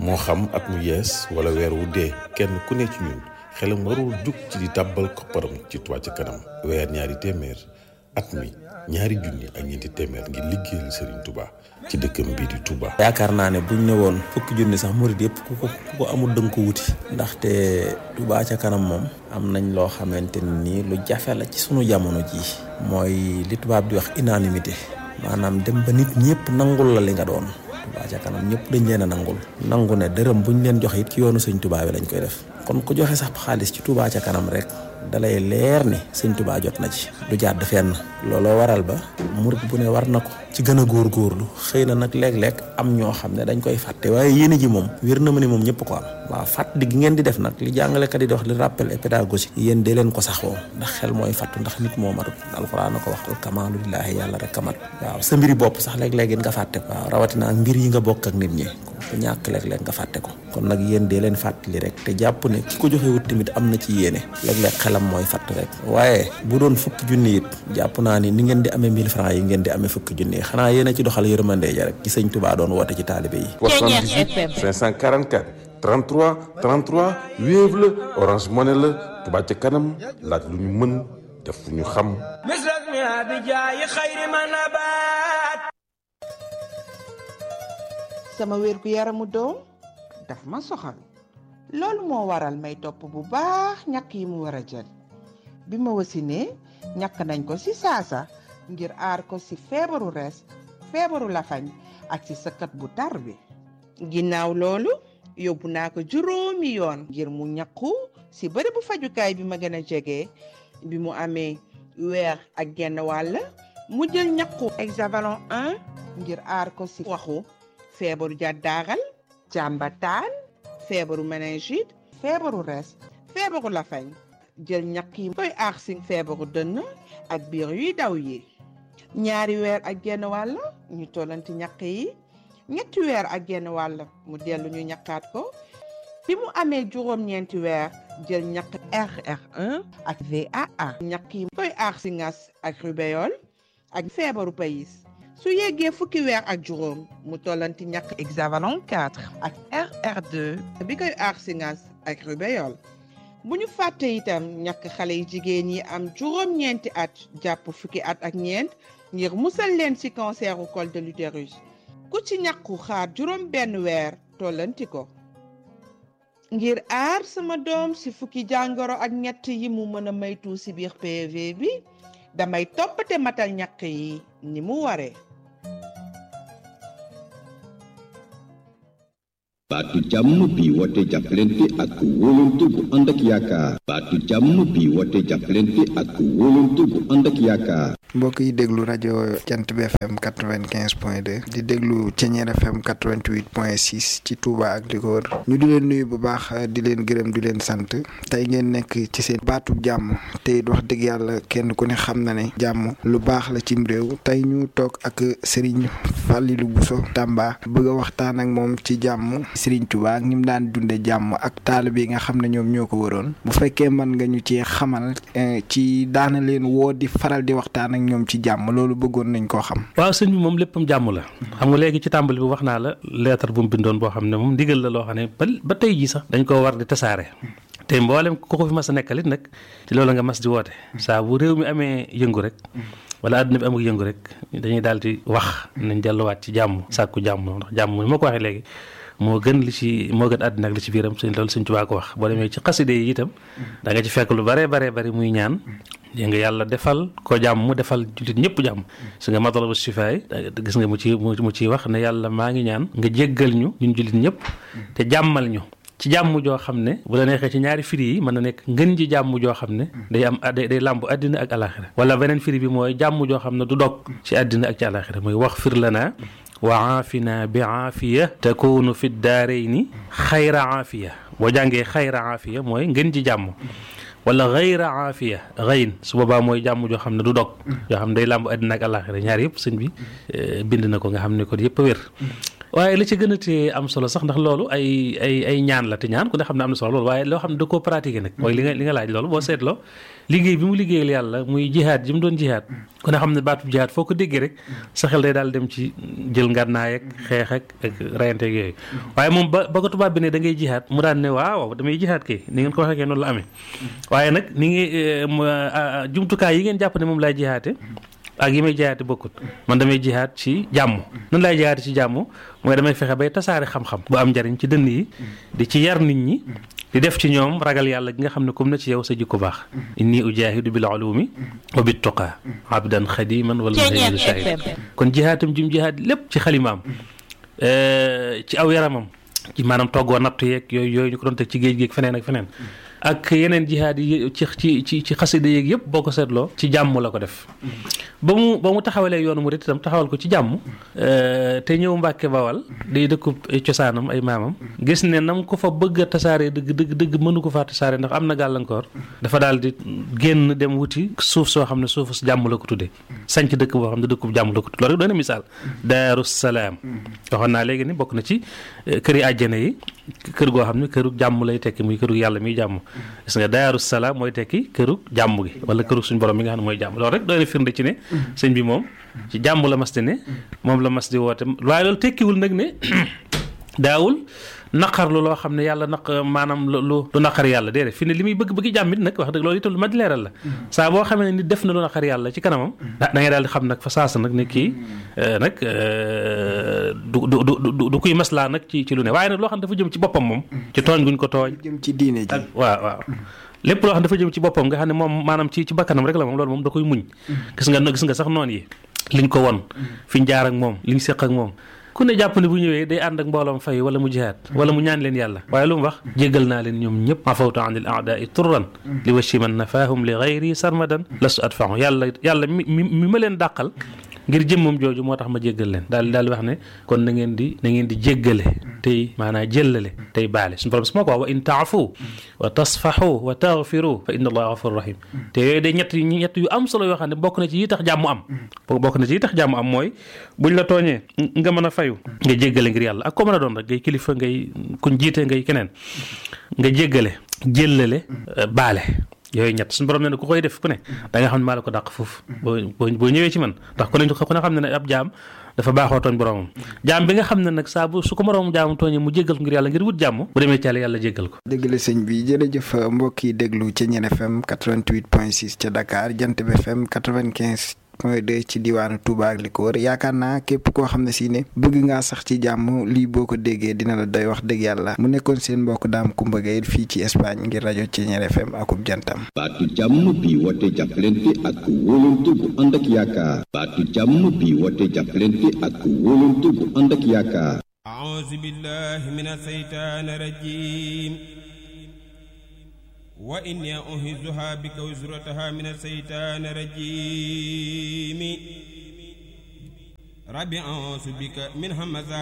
moo xam at mu yees wala weer wu dee kenn ku ne ci ñun xelam warul jug ci di tàbbal kopparam ci Touba ca kanam weer ñaari téeméer at mi ñaari junni ak ñeenti téeméer ngir liggéeyal Serigne Touba ci dëkkam bii di Touba. yaakaar naa ne buñ ne woon fukki junni sax murid yëpp ku ko ku ko amul dënk ko wuti ndaxte Touba ca kanam moom am nañ loo xamante ni lu jafe la ci sunu jamono jii mooy li tubaab di wax unanimité maanaam dem ba nit ñëpp nangul la li nga doon Touba ca kanam ñëpp dañ leen a nangul nangu ne dërëm buñ leen joxe it ci yoonu sëñ Touba bi lañ koy def kon ku joxe sax xaalis ci Touba ca kanam rek dalay leer ni sëñ Touba jot na ci du jàdd fenn looloo waral ba murit bu ne war na ko ci gën a góorgóorlu xëy na nag léeg-léeg am ñoo xam ne dañ koy fàtte waaye yéene ji moom wér na ma ni moom ñëpp ko am waaw fàttali gi ngeen di def nag li jàngalekat yi di wax li rappel et pédagogique yéen dee leen ko saxoo ndax xel mooy fàttu ndax nit moo matut alxuraan na ko wax al kamaalu lillaahi yàlla rek kamat waaw sa mbiri bopp sax léeg-léeg nga fàtte ko waaw rawatina ak mbir yi nga bokk ak nit ñi ku ñàkk léeg-léeg nga fàtte ko kon nag yéen dee leen fàttali rek te jàpp ne ki ko joxe wut tamit am na ci yéene léeg-léeg xelam mooy fàtt rek waaye bu doon fukki junni it jàpp naa ni ni ngeen di amee 1000 francs yi ngeen di amee fukki junni xanaa yéen a ci doxal yërmande ja rek ci sëñ Touba doon woote ci taalibe yi 78 544 33 33 Wave la Orange Money la Touba ca kanam laaj lu ñu mën def fu ñu xam sama wér gu yaramu doom daf ma soxal loolu moo waral may topp bu baax ñàkk yi mu war a jël bi ma wasinee ñàkk nañ ko ci saasa ngir aar ko ci feebaru res feebaru lafañ ak ci sëkkat bu tar bi ginnaaw loolu yóbbu naa ko juróomi yoon ngir mu ñàkku ci bërëb bu fajukaay bi ma gën a jege bi mu amee weer ak genn wàll mu jël ñàkku hexavalon 1 ngir aar ko ci waxu feebaru jàddaaral jàmbataan feebaru méningite feebaru res feebaru lafañ jël ñàkk yi koy aar ci feebaru dënn ak biir yuy daw yi ñaari weer ak genn wàll ñu tollanti ñàkk yi ñetti weer ak genn wàll mu dellu ñu ñàkkaat ko bi mu amee juróom-ñeenti weer jël ñàkk RR1 ak VAA ñàkk yi koy aar ci ngas ak rubéole ak feebaru payis su yeggee fukki weer ak juróom mu tollanti ñàkk hexavalon 4 ak RR2 bi koy aar ci ngas ak rubéole bu ñu fàtte itam ñàkk xale yi jigéen yi am juróom-ñeenti at jàpp fukki at ak ñeent ngir musal leen ci canceru col de l'utérus ku ci ñàkku xaar juróom benn weer tollanti ko ngir aar sama doom ci fukki jàngoro ak ñett yi mu mën a maytu ci biir PV bi damay toppate matal ñàkk yi ni mu waree baatu jàmm bi woote jàppalante ak wóolante bu ànd ak yaakaar baatu jàmm bi woote jàppalante ak wóolante bu ànd ak yaakaar mbokk yi déglu rajo jant bi fm 95 point 2 di déglu Ceñeer fm 88 point 6 ci Touba ak li ko wër ñu di leen nuyu bu baax di leen gërëm di leen sant tey ngeen nekk ci seen baatu jàmm te it wax dëgg yàlla kenn ku ne xam na ne jàmm lu baax la cim réew tey ñu toog ak Serigne Fallilou Bousso Tamba bëgg a waxtaan ak moom ci jàmm Serigne Touba ak ni mu daan dunde jàmm ak taalibe yi nga xam ne ñoom ñoo ko waroon bu fekkee mën nga ñu ci xamal ci daana leen woo di faral di waxtaan ak ñoom ci jàmm loolu bëggoon nañ koo xam. waaw sëñ bi moom léppam jàmm la. xam nga léegi ci tàmbali bi wax naa la lettre bu mu bindoon boo xam ne moom ndigal la loo xam ne ba ba tey jii sax dañ koo war di tasaare. te mboolem ku ko fi mas a nekkalit nag ci loolu nga mas di woote. saa bu réew mi amee yëngu rek. wala àdduna bi amul yëngu rek dañuy daal di wax nañ delluwaat ci jàmm sàkku jàmm ndax jàmm ni ma ko waxee léegi. moo gën li ci moo gën àddina ak li ci biiram sëñ loolu sëñ Tuubaa ko wax boo demee ci xaside yi itam da nga ci fekk lu bare bare bari muy ñaan dégg nga yàlla defal ko jàmm mu defal jullit ñëpp jàmm su nga matalabu sifaay gis nga mu ci mu ciy wax ne yàlla maa ngi ñaan nga jéggal ñu ñun jullit ñëpp te jàmmal ñu ci jàmm joo xam ne bu la neexee ci ñaari firi yi mën na nekk ngën ji jàmm joo xam ne day am day day làmb àddina ak alaxira wala beneen firi bi mooy jàmm joo xam ne du dog ci àddina ak ci alaxira mooy wax fir la naa wa aafina bi aafiya takunu fi daarayni xayra aafiya boo jàngee xayra aafiya mooy ngën ji jàmm wala xayra aafiya xayn su boobaa mooy jàmm joo xam ne du dog yoo xam ne day làmb àddina ak àllaaxira ñaar yëpp sëñ bi bind na ko nga xam ne ko yëpp a wér waaye li ci gën a tee am solo sax ndax loolu ay ay ay ñaan la te ñaan ku ne xam ne am na solo loolu waaye loo xam ne da koo pratiquer nag mooy li nga li nga laaj loolu boo seetloo liggéey bi mu liggéeyal yàlla muy jihaad ji mu doon jihaad ku ne xam ne baatub jihaad foo ko déggee rek sa xel day daal dem ci jël ngànnaay ak xeex ak ak rayante ak yooyu waaye moom ba ba ko tubaab bi ne da ngay jihaad mu daan ne waaw damay jihaad kay ni ngeen ko waxee noonu la amee waaye nag ni ngi jumtukaay yi ngeen jàpp ne moom laay jihaate ak yi may jihaate bokkut man damay jihaat ci jàmm nan laay jihaate ci jàmm mooy damay fexe bay tasaare xam-xam bu am njariñ ci dënn yi di ci yar nit ñi di def ci ñoom ragal yàlla gi nga xam ne comme na ci yow sa jikko baax inni ujahidu bil ulumi wa bit tuqa abdan xadiman wala muhayyidu shahid kon jihaatam jim jihaat lépp ci xalimaam ci aw yaramam ci maanaam toggoo natt yeeg yooyu yooyu ñu ko doon teg ci géej géeg feneen ak feneen ak yeneen jihaad yi ci ci ci ci xasida yeeg yëpp boo ko seetloo ci jàmm la ko def ba mu ba mu taxawalee yoonu murit itam taxawal ko ci jàmm te ñëw Mbàkke Bawal day dëkkub ay cosaanam ay maamam gis ne nam ko fa bëgg a tasaare dëgg dëgg dëgg mënu ko faa tasaare ndax am na gàllankoor dafa daal di génn dem wuti suuf soo xam ne suufu jàmm la ko tuddee sanc dëkk boo xam ne dëkkub jàmm la ko tuddee loolu rek doon na misaal Daaru Salaam waxoon naa léegi ni bokk na ci kër yi àjjana yi kër goo xam ne këru jàmm lay tekki muy këru yàlla miy jàmm gis nga Daaru Salaam mooy tekki këru jàmm gi wala këru suñu borom mi nga xam ne mooy jàmm loolu rek doon na firnde ci ne sëñ bi moom ci jàmm la mas di ne moom la mas di woote waaye loolu tekkiwul nag ne daawul naqarlu loo xam ne yàlla naq maanaam lu lu naqar yàlla déedéet fi ne li muy bëgg bëgg jàmmit nag wax dëgg loolu itam lu ma di leeral la saa boo xamee ne nit def na lu naqar yàlla ci kanamam da ngay daal di xam nag fa saasa nag ne kii nag du du du du kuy maslaa nag ci ci lu ne waaye nag loo xam ne dafa jëm ci boppam moom ci tooñ guñ ko tooñ jëm ci diine ji waaw waaw lépp loo xam ne dafa jëm ci boppam nga xam ne moom maanaam ci ci bakkanam rek la moom loolu moom da koy muñ gis nga gis nga sax noonu yi liñ ko won fi ñu jaar ak moom liñ séq ak moom ku ne jàpp ne bu ñëwee day ànd ak mbooloom fay wala mu jihaat wala mu ñaan leen yàlla waaye lu mu wax jéggal naa leen ñoom ñëpp afawtu an il aadaai turran li washi man nafaahum li gayri sarmadan lastu adfahu yàlla yàlla mi mi ma leen dàqal ngir jëmmam jooju moo tax ma jéggal leen daal daal di wax ne kon na ngeen di na ngeen di jéggale tey maanaam jëllale tey baale suñu borom su ma ko wax wa in taafu wa tasfaxu wa taxfiru fa inna allaha gafur rahim te yooyu day ñett ñett yu am solo yoo xam ne bokk na ci yi tax jàmm am bokk na ci yi tax jàmm am mooy buñ la tooñee nga mën a fayu nga jéggale ngir yàlla ak ko mën a doon rek ngay kilifa ngay kuñ jiite ngay keneen nga jéggale jëllale baale yooyu ñett suñu borom ne ku koy def ku ne da nga xam ne maa la ko dàq foofu boo boo ñëwee ci man ndax ku ne ku ne xam ne ne ab jaam dafa baaxoo tooñ boromam jaam bi nga xam ne nag saa bu su ko moroomam jaamam tooñee mu jéggal ko ngir yàlla ngir wut jàmm bu demee ci yàlla yàlla jéggal ko dëgg la sëñ bi jërëjëf mbokk yi déglu ca Ñeen FM 88.6 ca Dakar Jant bi FM 95 point 2 ci diwaanu Touba ak li ko wër yaakaar naa képp koo xam ne si ne bëgg ngaa sax ci jàmm lii boo ko déggee dina la doy wax dëgg yàlla mu nekkoon seen mbokk daam Kumba Gaye fii ci Espagne ngir rajo Ceeñeer FM akub jantam baatu jàmm bi woote jàppalante ak wóolante bu ànd ak yaakaar baatu jàmm bi woote jàppalante ak wóolante bu ànd ak yaakaar أعوذ بالله من الشيطان الرجيم وإني أعيذها بك وزرتها من الشيطان الرجيم ربي أعوذ بك من همزات